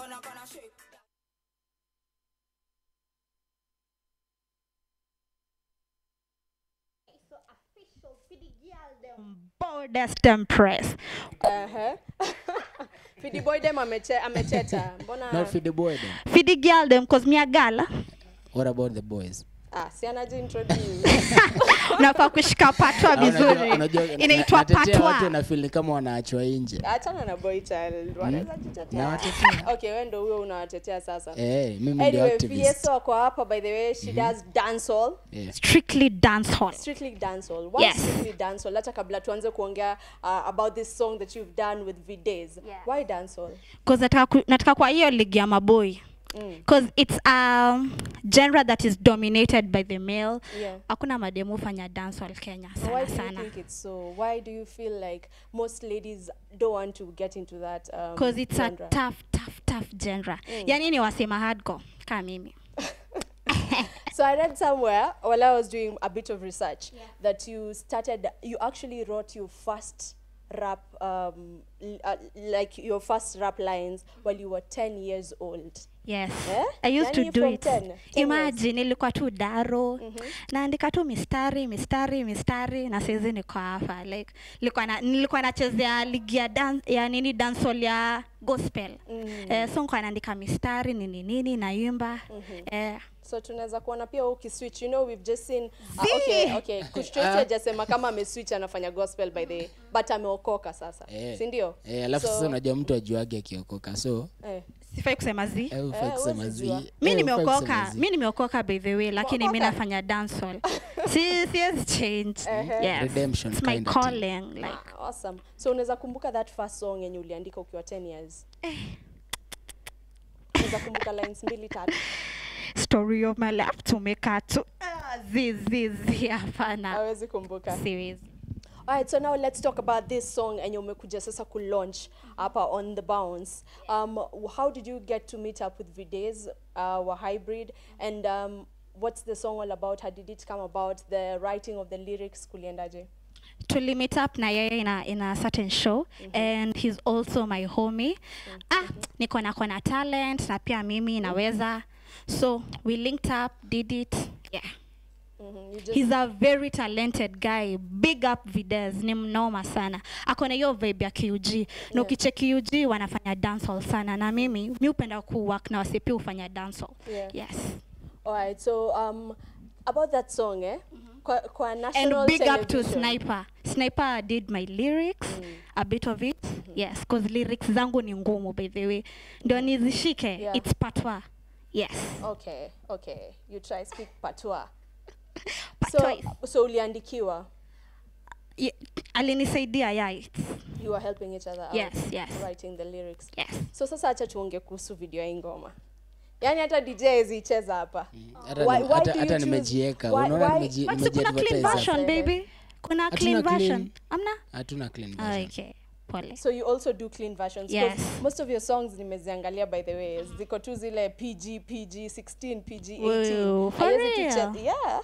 gonna gonna shake. So official for the girl them boldest empress. Ehe. Fidi boy dem ameche, amecheta. Mbona Not for the boy then. For the girl them cause me a girl. What about the boys? ah, si anaji introduce. Nafaa kushika patwa Ah, unajua- vizuri. unajua- Inaitwa natetea watu patwa. wanafeel kama wanaachwa nje. Achana na boy child. Wanaweza Na jitetea. watetea. Okay, wewe ndio huyo unawatetea sasa. Eh, mimi ndio Anyway, activist. Fieso ako hapa by the way, she does dancehall. Yeah. Strictly dance hall. Strictly dancehall. Why Yes. strictly dancehall? Hata kabla tuanze kuongea uh, about this song that you've done with Vidays. Yeah. Why dancehall? Cause nataka, ku, nataka kwa hiyo ligi ya maboy. Mm. Cause it's a genre that is dominated by the male. Yeah. Hakuna mademu fanya dancehall Kenya So sana why do you sana. think it's so? Why do you feel like most ladies don't want to get into that um, Cause it's a genre? tough, tough, tough genre. Yani ni wasema hardcore kama mimi. So I read somewhere while I was doing a bit of research that you started, you actually wrote your first rap, um, l- uh, like your first rap lines while you were 10 years old. Yes. Eh? I used Yani to do from it. 10, 10 years. Imagine ilikuwa tu daro. Naandika tu mistari, mistari, mistari na saizi niko hapa. Like nilikuwa na nilikuwa nachezea ligi ya dance ya nini dancehall ya gospel. Eh, so nilikuwa naandika mistari nini nini naimba. Eh, so tunaweza kuona pia ukiswitch you know we've just seen uh, Zii. okay okay kustraight hajasema kama ameswitch anafanya gospel by the way, but ameokoka sasa Eh. si ndio Eh, alafu So- sasa unajua mtu ajuage akiokoka so eh. sifai kusema zi. eh, hufai Eh, kusema huwezi zi. jua. Eh, mi hufai kusema nimeokoka zi. mi nimeokoka by the way lakini mi Umeokoka? nafanya dancehall si siwezi change yes. Redemption It's my kinda thing. calling like Ah, awesome so unaweza kumbuka that first song yenye uliandika ukiwa 10 years unaweza kumbuka lines mbili tatu story of my life tumeka tu Ah, zi zi zi hapana hawezi kumbuka siwezi Alright, so now let's talk about this song and umekuja sasa ku launch hapa on the bounce. Um, how did you get to meet up with Vidays, uh, wa hybrid, and um, what's the song all about? How did it come about? The writing of the lyrics kuliendaje? tuli meet up na yeye in a, in a certain show and he's also my homie ah niko na kona talent na pia mimi naweza so we linked up did it yeah Mm-hmm. You just he's a very talented guy big up vides ni mnoma sana ako na hiyo vibe ya QG na ukicheki UG wanafanya dancehall sana na mimi mi upenda kuwork na wasipi hufanya dancehall Yeah. yes Alright, so um, about that song, eh? Kwa, kwa national and big up to television. sniper sniper did my lyrics a bit of it yes cause lyrics zangu ni ngumu by the way ndio nizishike Yeah. it's patwa yes Okay, okay. You try speak patois. Patois. So, so uliandikiwa. Ye- alinisaidia yeah it's, You were helping each other out. Yes, yes. Writing the lyrics. yes so sasa acha tuonge kuhusu video ya hii ngoma yaani hata dj haziicheza hapa Hata Why- ni- why hata- do you hata choose- nimejieka why- unaona why- nimeji- but si kuna clean nimejiadvertise hapa. version Sasa. baby kuna Hatuna clean clean. version amna hatuna clean Ah, version. okay pole so you also do clean versions 'Cause Yes. most of your songs nimeziangalia by the way ziko tu zile pg pg 16 pg 18 Whoa, for Haiwezi tu real? che- yeah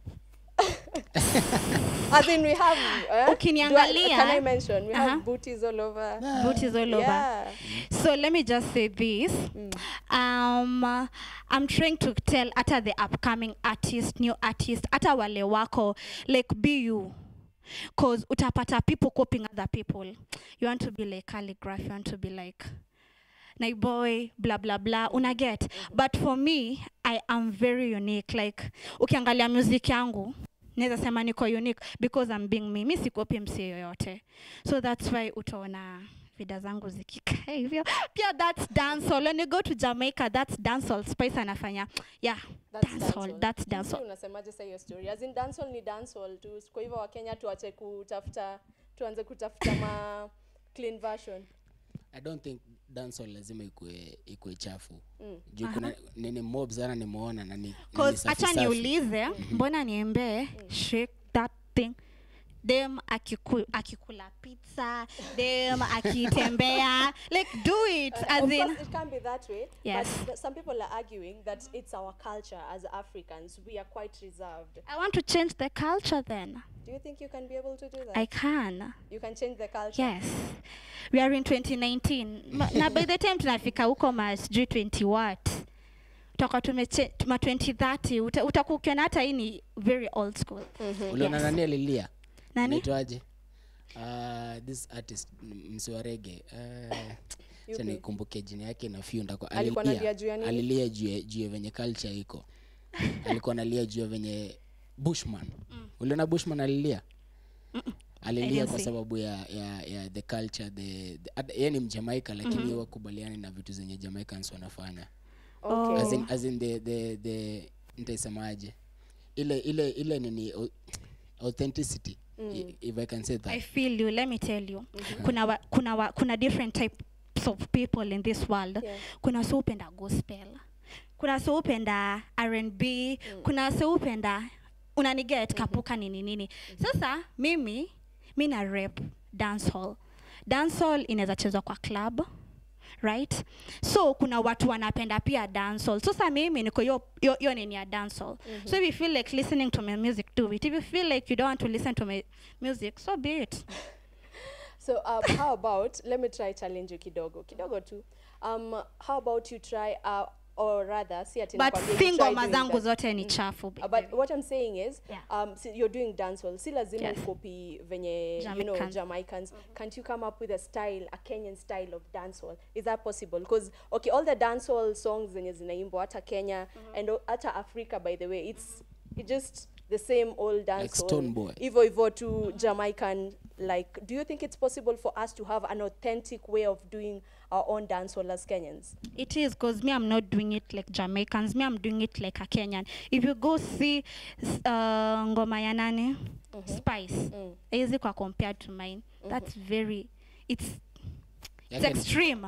as in we have eh? Ukiniangalia- Do I- can i mention we Uh-huh. have booties all over booties all over yeah So let me just say this. Um, uh, I'm trying to tell ata the upcoming artist, new artist, ata wale wako, like be you. Cause utapata people copying other people. You want to be like calligraph, you want to be like boy blah blah blah una get but for me i am very unique like ukiangalia music yangu naweza sema niko unique because I'm being me mi sikopi msi yoyote so that's why utaona vida zangu zikikaa hivyo pia that's dancehall when you go to jamaica that's dancehall spice anafanya yeah That's dancehall dancehall. that's Sijui dancehall unasemaje sasa hiyo story as in dancehall ni dancehall tu kwa hivyo wakenya tuache kutafuta tuanze kutafuta ma clean version i don't think dancehall lazima ikue ikue chafu juu kuna nini mob sana nimeona na ni- na ni cause safi acha safi. niulize mbona niembee shake that thing dem akiku, akikula pizza dem akitembea like do it as of in course, it can be that way. Yes. But th- some people are arguing that it's our culture as Africans. We are quite reserved. i want to change the culture then Do you think you can be able to do that? I can. you can change the culture. Yes. We are in 2019. Ma, na by the time tunafika huko ma sijui 20 what. Tutakuwa tumeche ma 2030 uta, utakuwa ukiona hata hii ni very old school. uliona Yes. nani alilia Nani? Anaitwaje? uh, this artist m- msi wa rege uh, Yupi? nikumbuke jina yake na few ndako Alikuwa analia juu ya nini? alilia juu ya- juu ya venye culture iko alikuwa analia juu ya venye bushman uliona bushman alilia alilia didn't kwa see. sababu ya, ya, ya the culture the, the ad- yeye ni mjamaika lakini mm-hmm. wakubaliani na vitu zenye jamaicans wanafanya Okay. as in, as in the, the, the nitaisemaje ile ile ile nini au- authenticity i- if i can say that I feel you. Let me tell you. Kuna wa, kuna wa, kuna different types of people in this world. Yeah. Kuna wasi upenda gospel. Kuna wasi upenda R&B, kuna wasi upenda unaniget kapuka nini nini. Sasa mimi mi na rap dancehall. Dancehall inaweza chezwa kwa club right so kuna watu wanapenda pia dancehall sasa mimi niko yo yo, yo nini ya dancehall so if you feel like listening to my music do it if you feel like you don't want to listen to my music so be it So um, how about let me try challenge you kidogo kidogo tu. Um, how about you try uh, or rather see ati but nakwambia you si try ngoma doing zangu that. zote ni chafu Uh, but what I'm saying is, Yeah. um, si, you're doing dancehall. Si lazima Yes. ukopi venye you know Jamaican. Jamaicans. Can't you come up with a style, a Kenyan style of dancehall? Is that possible? Because okay, all the dancehall songs zenye zinaimbwa hata Kenya and o- hata Africa, by the way, it's it just the same old dancehall. Stone Boy. Ivo Ivo to Jamaican. Like, do you think it's possible for us to have an authentic way of doing our own dancehall as Kenyans? it is because me i'm not doing it like jamaicans me i'm doing it like a kenyan if you go see s- uh, ngoma ya nani spice mm. kwa compared to mine that's very it's it's Yake- extreme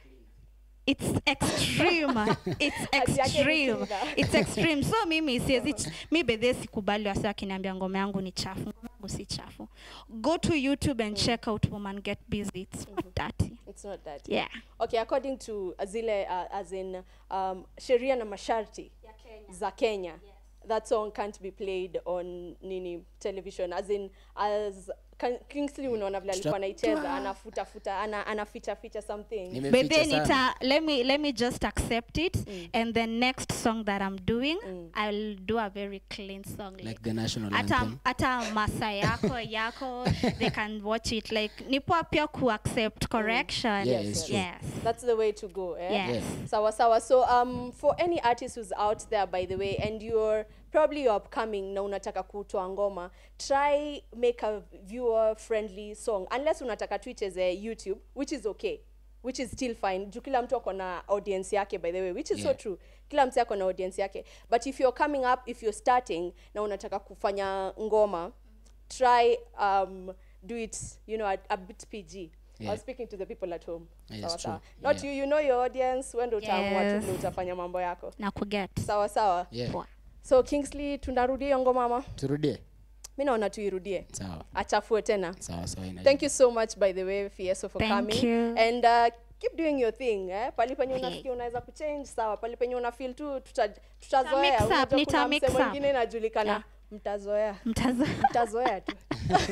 it's extreme it's Ati yake ni extreme kinga. it's extreme so mimi siwezi ch- mi bedhe sikubali wasi akiniambia ngoma yangu ni chafu ngoma yangu si chafu go to youtube and check out woman get busy it's not dirty It's not that. yeah Okay, according to zile uh, as in um, sheria na masharti za Kenya. That song can't be played on nini television as in as Kan- Kingsley unaona vile alikuwa anaicheza anafuta futa ana anaficha ficha something. but nimeficha then sana. ita let me let me just accept it and the next song that i'm doing i'll do a very clean song like, like the national hata anthem hata masa yako yako they can watch it like ni poa pia ku accept correction Yeah, it's true. yes That's the way to go. Eh? Yes. Yes. Sawa sawa. So um, for any artist who's out there by the way and you're probably you're upcoming na unataka kutoa ngoma, try make a viewer friendly song unless unataka tu icheze YouTube which is okay which is still fine juu kila mtu ako na audience yake by the way which is so Yeah. true kila mtu ako na audience yake but if you're coming up if you're starting na unataka kufanya ngoma try um, do it you know a, a bit pg I Yeah. was speaking to the people at home Yes, sawa true. sawa not Yeah. you you know your audience wende utaamua tu Yes. vile utafanya mambo yako na kuget sawa sawa yeah. Poa. so kingsley tunarudie hiyo ngoma mama turudie mi naona tuirudie sawa achafue tena sawa sawa ina- thank you so much by the way fieso for Thank coming you. and uh, keep doing your thing eh? pali penye Okay. unasikia unaweza kuchange sawa pali penye una feel tu tuta- tutazoea mix up, Unajua nita kuna mix msemo up. mwingine inajulikana Yeah. mtazoea mtaza mtazoea tu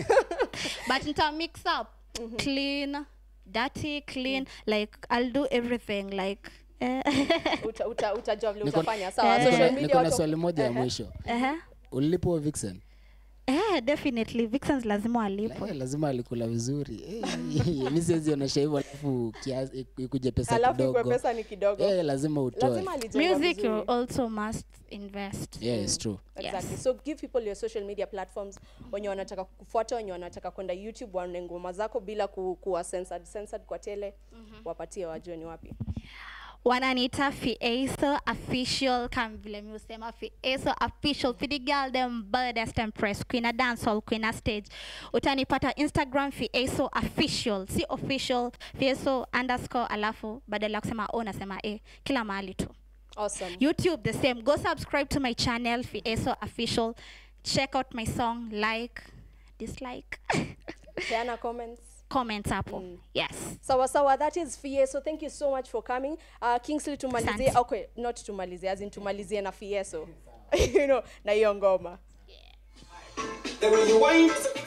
but nita mix up clean dirty clean like i'll do everything like eh, uta, uta, utajua vile Niko- utafanya sawa Eh. niko social na- media niko na watu- swali moja ya Ehe. mwisho uh-huh. ulilipwa vixen eh, definitely vixens lazima walipwe Eh, lazima alikula vizuri Eh, mi siwezi onyesha hivyo alafu kiasi- ikuje pesa alafu kwa kidogo pesa ni kidogo Eh, lazima utoe lazima alijengwa music vizuri. you also must invest yeah, it's true exactly Yes. so give people your social media platforms wenye wanataka kufuata wenye wanataka kwenda youtube waone ngoma zako bila ku, kuwa censored, censored kwa tele wapatie wajue ni wapi wananiita fieso official kama vile mi husema fieso official for the girl them baddest empress queen a dancehall queen a stage utanipata instagram fieso official si official fieso underscore alafu badala ya kusema o nasema e kila mahali tu awesome youtube the same go subscribe to my channel fieso official check out my song like dislike peana comments comment hapo yes sawa sawa that is fie so thank you so much for coming uh, kingsley tumalizie Asante. okay not tumalizie as in tumalizie na fieso you know na hiyo ngoma The way you wind is a